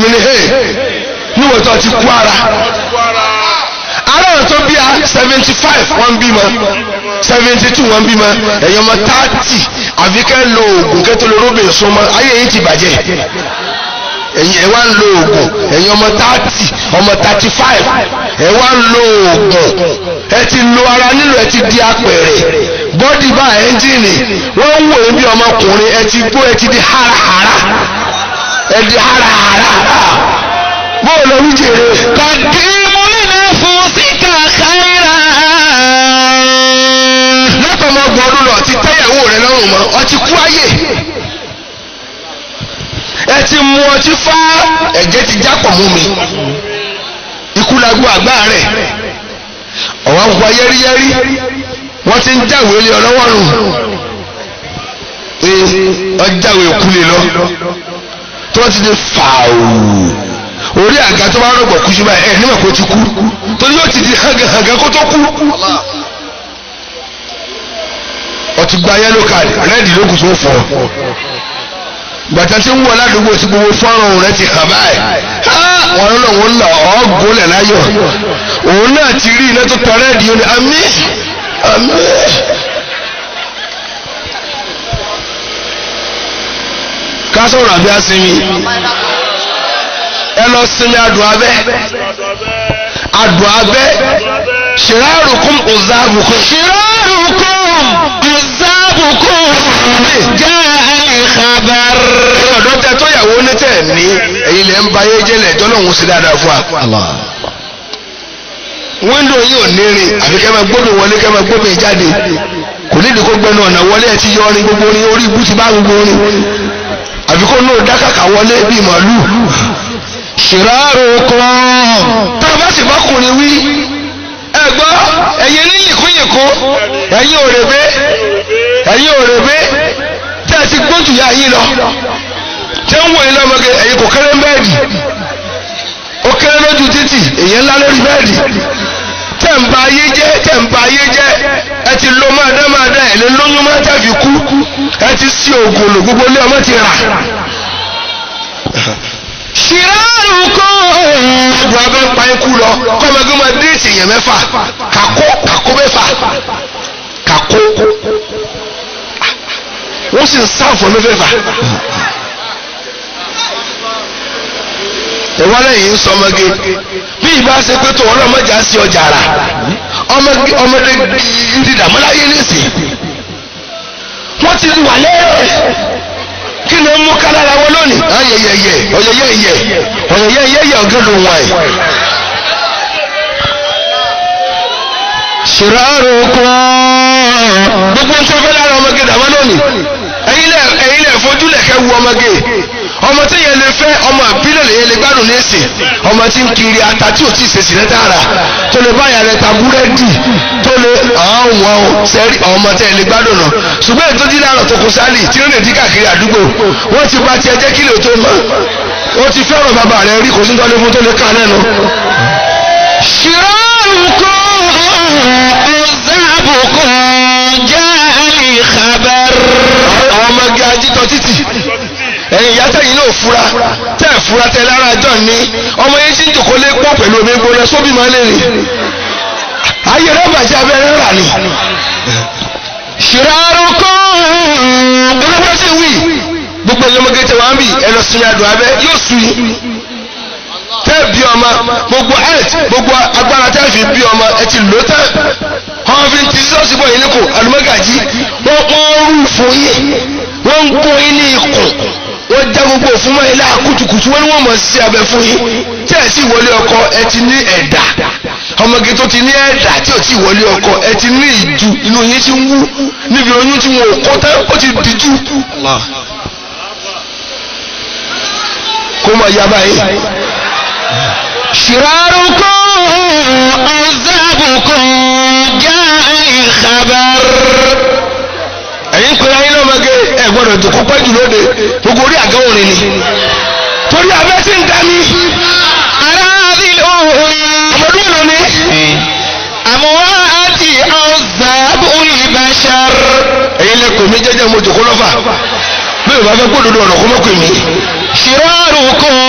mi ní hey níwọ̀n tó ti kú ara ara wọn tó bí a seventy five wọ́n bí ma seventy two wọ́n bí ma ẹ̀yin ọmọ thirty àfi kẹ́ lo oògùn kẹ́tọ́ lórí obìnrin súnmọ́ ayé yìí ti bàjẹ́ ẹ̀yin ẹ̀ wá ń lo oògùn ẹ̀yin ọmọ thirty ọmọ thirty five ẹ̀ wá ń lo oògùn ẹ ti lo ara nílò ẹ ti di apẹ̀rẹ̀ bọ́dì bá ẹ́ńjìnì wọ́n ń wò ó bí ọmọkùnrin ẹ ti gbó ẹ ti di hárahára ẹ di hárahára bóòlù orí jèrè. قدموا لنفسك خيرا látọmọ ọgbọ̀n ọdún lọ ti tẹ́yàwó rẹ lọ́rùn mọ́ ọ ti kú ayé ẹ ti mu ọtí fá ẹ̀jẹ̀ ti jápọ̀ mú mi ikú lagbó àgbá rẹ̀ ọ̀wá ń wá yẹ́rìyẹ́rì wọ́n ti ń jáwé lé ọlọ́wọ́ nù ee ọjàwé kúlẹ̀ lọ tí wọ́n ti di fàáwù orí àga tó bá rọ̀gbọ̀ kú síbáyé ẹ̀ nígbà kó ti kú torí yóò ti di hàgàhàgà kó tó kú ọtí gba yẹlò káàdì rẹ́ẹ̀dì ló kù tó fọ́ gbàtà tí ń wọ ládùúgbò tí gbogbo fọ́nrán rẹ ti hàn báyìí wọn lọ wọn lọ ọgùn lẹ láyọ̀ òun náà ti rí iná tó tọrẹ di oní àmì àmì. ká sọ̀rọ̀ àbí asinmi ẹ lọ sinmi adùn abẹ́ adùn abẹ́ ṣìrárùkún ọ̀záàbùkún. شراركم عذابكم جاء الخبر ọ̀dọ́ tẹ tó yàwó ní tẹ̀ ní ẹ̀yin lẹ́ ń ba ayé jẹ́lẹ̀ ẹjọ́ náà ń ṣe dáadáa fún wa. الله wíńdò yìí ò ní rìn àfi kẹ́ máa gbómi wọlé kẹ́ máa gbómi jáde kò nídìí kó gbẹnu ọ̀nà wọlé ẹ̀ ti yọ ọrin gbogbo orin orí ibú ti bá gbogbo orin àfi kó náà dákàkà wọlé bíi màálù. شراركم tá a bá sì bá kùnrin wí ẹ gbọ́ ẹ̀yin ní yìnkúnyìnkú ẹ̀yin òrèbé ẹ̀yin òrèbé tẹ́ ẹ ti gbójú ya yín lọ tẹ́ ń wò yín lọ́mọge ẹ̀yin kò kéré bẹ́ẹ̀dì ó kéré lójú títì èyí ńlá lórí bẹ́ẹ̀dì tẹ́ ń ba ayé jẹ́ tẹ́ ń ba ayé jẹ́ ẹ ti lo máa dá máa dá ẹ̀ lé lóyún máa tẹ́ fi kú ẹ ti sí oògùn lò gbogbo ilé ọmọ ti rà شراركم ọdún abẹ́ ń pa ikú lọ kọ́mọdé máa déètì èèyàn mẹ́fà kàkó kàkó mẹ́fà kàkó wọ́n sì ń sáàfù mẹ́fẹ̀fà. ìwọ́lẹ̀ yìí ń sọ ọmọge bí ìbá ṣe pé tó wọn lọ́mọdé á sí ọjà rà ọmọge ọmọdé ń dàmúláyé nísìn wọ́n ti wà lẹ́rẹ̀ kí ni ó mú kálára wọn lónìí. ayẹyẹyẹ ọyẹyẹyẹ ọyẹyẹyẹ ọgá ló wọn ẹ. شراركم gbogbo nǹkan fẹ́ lára ọmọge dàmọ́ lónìí ẹ̀yin lẹ̀ ẹ̀yin lẹ̀ fojú lẹ̀ kẹ́ wu ọmọge ọmọ tí yẹn lè fẹ́ ọmọ ìbílẹ̀ lè yẹn lè gbádùn lẹ́sìn ọmọ tí ń kiri ata tí ò tí ì ṣe sílẹ̀ tààrà tó lè báyà rẹ̀ ta búrẹ́dì tó lè àwọn sẹ́rí ọmọ tẹ́ ẹ lè gbádùn náà ṣùgbọ́n ètò dídá àrọ̀ tó kù sálì tí ó lè dí káàkiri àdúgbò wọ́n ti bá tiẹ̀ jẹ́ kí lè tó mọ́ wọ́n ti fẹ́ràn bàbá rẹ̀ rí kò sí tọ́lé fún tó lè ká lẹ́nu. شراركم عذابكم جاء الخبر àwọn ọmọge ajítọ títì ẹ̀yin ìyá tẹ̀yin náà fura tẹ́ ẹ̀ fura tẹ́ lára àjọ ní ọmọ yẹn tí ń jòkó lé pọ̀ pẹ̀lú omi gbóná sóbì máa lè rìn ayé rẹ̀ bàjẹ́ abẹ́rẹ́ rà ní. شراركم olùkọ́ sì wí gbogbo ẹ̀yin ọmọge tẹ wá ń bì ẹ lọ sinmi adùn abẹ́ yóò sùn yín tẹ́ bí ọmọ gbogbo health gbogbo agbára tẹ́ fi bí ọmọ ẹ ti lò tán wọ́n fi ti sọ́ọ̀sì bọ̀ yín lẹ́kọ̀ọ́ àlùmọ́gàjì wọ́n wọ́n rú fún yín wọ́n ń kó yín ní ikùn wọ́n já gbogbo òfin mọ́ ilé àkútùkùtù wọ́n ní wọ́n mọ̀ sí abẹ fún yín tí ẹ̀ sì wọlé ọkọ ẹ ti ní ẹ̀dà ọmọge tó ti ní ẹ̀dà tí ò tí ì wọlé ọkọ ẹ ti ní ìju inú yín ti ń wú níbi oyún tí wọn ò kọ́ tán ó ti dìjú kó mọ̀ yá báyìí. شراركم عذابكم جاء الخبر ẹ̀yin pé ayé náà máa gé ẹ gbọ́dọ̀ tó kọ́pẹ́ jù lóde gbogbo orí àgọ́ òrin ni torí abẹ́ tí ń dání أراذل ọmọdún mélòó ni أموات عذاب البشر ẹ̀yin lẹ pè mí jẹ́jẹ́ mo jòkó lọ́fà bí o bá fẹ́ gbódòdó ọ̀nà kó mọ́ pè mí شراركم